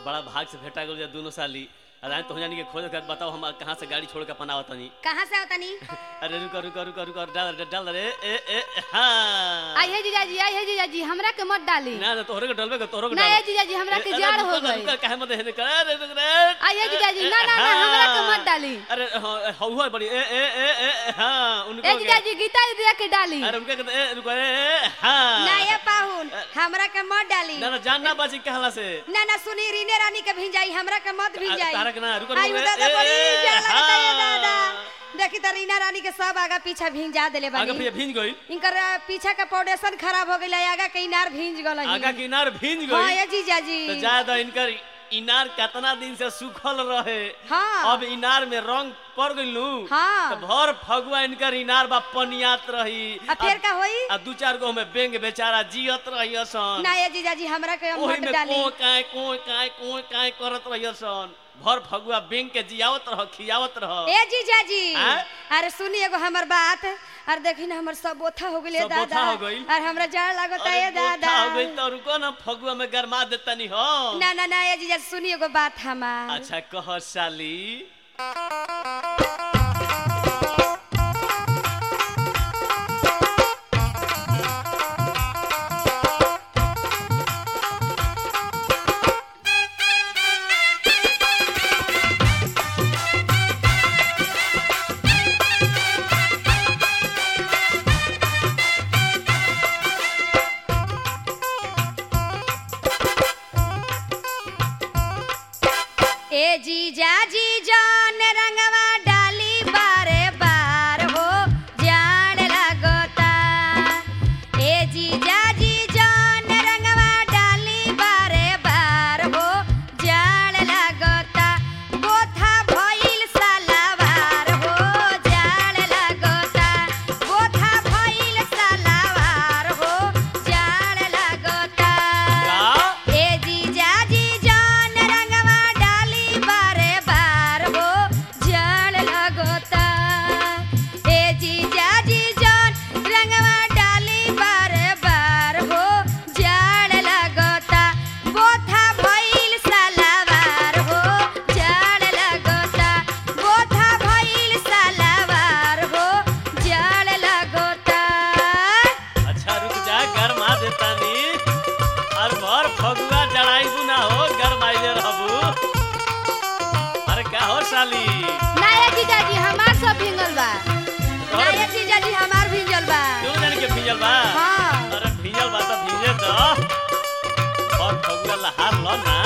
बड़ा भाग से भेटा गल दोनों साली अरे तो जानी के खोज कर बताओ हम कहाँ से गाड़ी छोड़ के अपन आवत तनी कहाँ से आवतनी अरे रुको रुको रुको रुको डाल डाल- डाल रे ए ए हाँ आई है जीजाजी आई है जीजाजी हमरा के मत डाली ना ना तोहरे के डलबे के तोहरे के ना डाल ये जीजाजी हमरा के अरे जाड़ रुको हो ना, गई रुको, काहे मत हेने कर अरे रुक रे आई है जीजाजी ना ना ना हमरा के मत डाली अरे हाँ, हौ है बड़ी ए ए ए ए हाँ उनको ए के- जीजाजी गीता दीदी के डाली अरे उनके कहते ए रुको ए ए हाँ ना ये पाहुन हमरा के मत डाली ना ना जानना बाजी कहला से ना ना सुनी रीने रानी के भिंजाई हमरा के मत भिंजाई तारा के ना, रुको, आई रुको, दादा ए, बड़ी ए, डर लगता है हाँ। दादा देखी त रीना रानी के सब आगा पीछा भिंजा देले आगे बानी फिर भींज गई इनकर अ, पीछा का फाउंडेशन खराब हो गइल आगा के इनार भिंज गल आगा किनार भींज हां गई ये जीजाजी तो ज्यादा इनकर इनार कितना दिन से सूखल रहे हाँ। अब इनार में रंग पड़ गइल हाँ। तो भर फगुआ इनकर इनार बा पनियात रही अब फिर का होई आ दू चार गो में बेंग बेचारा जियत रही सन ना ये जीजाजी हमरा के ओही मत में डाली को काय को काय को काय करत रही सन भर फगुआ बेंग के जियावत रह खियावत रह ए जीजाजी आँ? अरे सुनी एगो हमर बात और देखी ना हमर सब बोथा हो गइल सब दादा बोथा हो गइल? और हमरा जाड़ लागत अरे है दादा गोथा हो गई तो रुको ना फगुआ में गरमा देतनी हो ना ना ना ये जीजाजी सुनी एगो बात हमार अच्छा कह साली ए जीजाजी जान रंगवा डाली बारे बार हो जान लगता ए जीजाजी जान रंगवा डाली बारे बार हो जान लगता बोथा भइल सालावार हो जान लगता बोथा भइल सालावार हो जान लगता का ए जीजाजी जान रंगवा डाली बारे बार हो जल लगोता ए जीजाजी जान रंगवा डाली बारे बार हो जल लगोता बोथा भइल सालावार हो जल लगोता बोथा भइल सालावार हो जल लगोता अच्छा रुक जा गरमा देतानी और भर फगुआ जड़ाई ना हो गरमाइले रहबू अरे का हो साली नाया जीजाजी हमार सब भिंगल बा नाया जीजाजी हमार भिंगल बा क्यों जाने के भीजल बा हाँ। अरे भीजल बा तो भीजे तो और फगुआ लहार लो ना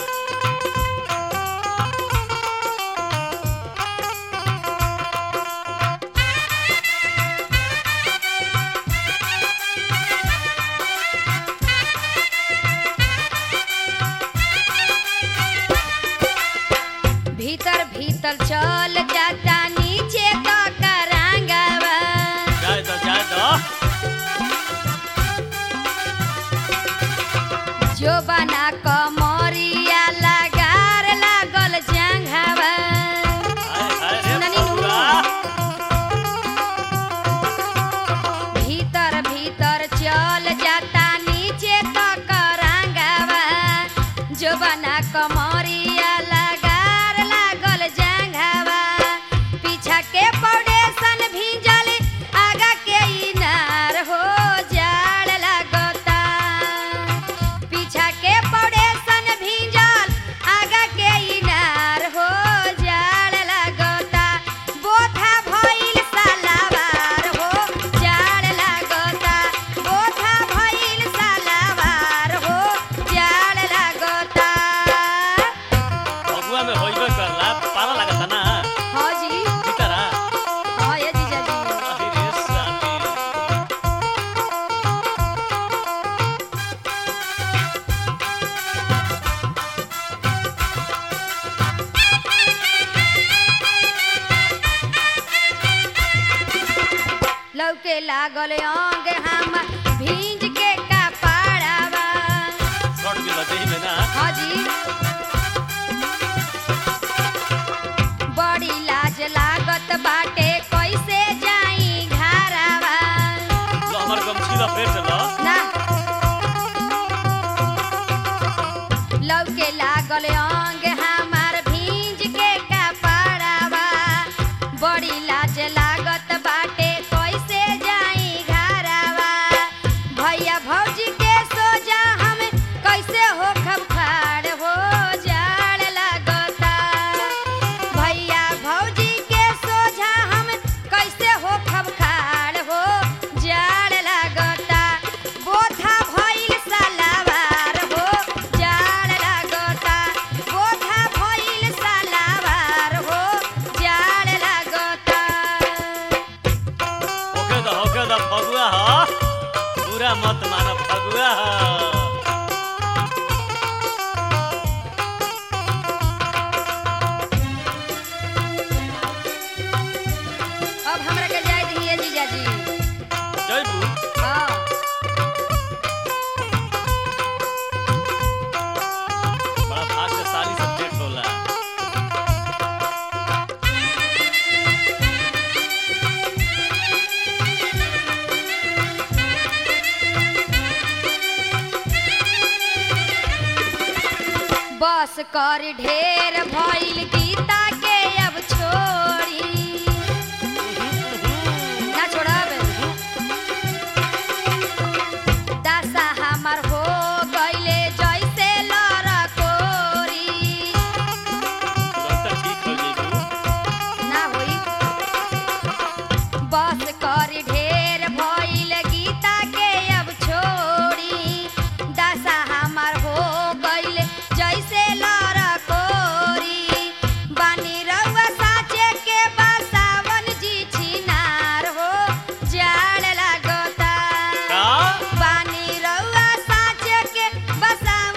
भीतर भीतर चल जाता नीचे का करांगवा जाए दो जाए दो जो बना कमरिया लगार लागल जंघवा हाय हाय रे सुननी नु। फगुआ भीतर भीतर चल जाता नीचे का करांगवा जो बना कमरिया लगार लागल जंघवा पीछा के फाउंडेशन भीजल आगा के इनार हो जाड़ लगता पीछा के फाउंडेशन भीजल आगा के इनार हो जाड़ लगता बोथा भइल सालावार हो जाड़ लगता बोथा भइल सालावार हो जाड़ लगता फगुआ में होइबे करला पाला लागता ना हाँ जी भीतरा हाँ ये जीजाजी अरे रे साली लौके लागल अंग हम भींज के कपड़ावा शॉर्ट भी लगे में ना हाँ जी बड़ी लाज लागत बाटे कैसे जाई घरावा तो हमर गमछी लपेट लो ना लौके लागल अंग हमार भींज के कपड़ावा बड़ी लाज लागत बाटे कैसे जाई घरावा भैया भौजी के सोजा हम कैसे हो खबखार हो जाड़ लागता भैया भौजी के सोझा हम कैसे हो खबखार हो जाड़ लागता बोथा भइल सलावार हो जाड़ लागता बोथा भइल सलावार हो जाड़ लागता ओके द ओके द फगुआ ह पूरा मत मानो फगुआ ह अब हमरा के जाय दिए जीजाजी जयबू हाँ बड़ा भाग्यशाली सब्जेक्ट होला बस कर ढेर भइल गीता के अब छोड़ी ना छोड़ब दशा हमर हो गइले जैसे लड़कोरी तुरंत ठीक हो जयबू ना होई बस कर ढेर भइल गीता के अब छोड़ी दशा हमर हो गइल जैसे लड़कोरी बानी रउआ साचे के बसावन जी छिनार हो जाड़ लागता का बानी रउआ साचे के बसावन